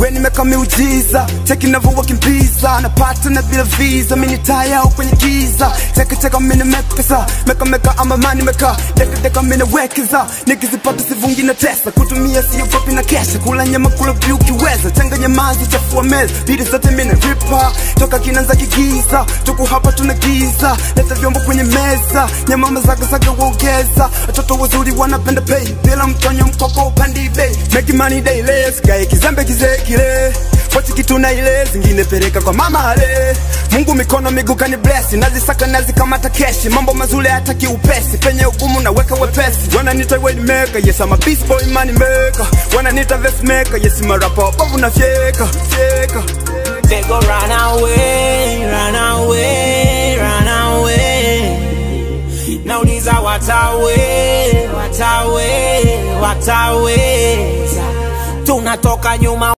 we nimeka miujiza cheki navyowakimbiza napata na bila visa mini taya au kwenye giza cheki cheka mini mekesa meka meka ama mani meka deka deka mini wekeza nikizipata sivungi na tesa kutumia sio fupi na kesha kula nyama kula vyu kiweza changanya mazi chafua meza bidi zote mini ripa toka kinanza kigiza tuku hapa tuna giza leta vyombo kwenye meza nyama mazagazaga uongeza watoto wazuri wanapenda pay bila mtonyo mkoko upandi bei make money daily sikae kizembe kizee kile Pochi kitu na ile zingine pereka kwa mama ale Mungu mikono miguu kani bless nazisaka nazikamata keshi mambo mazuri hata kiupesi penye ugumu naweka wepesi wananita way maker yes I'm a beast boy money maker wananita vest maker yes I'm a rapper babu na fyeka fyeka They go run away, run away, run away. Nauliza watawe, watawe, wataweza. Tunatoka nyuma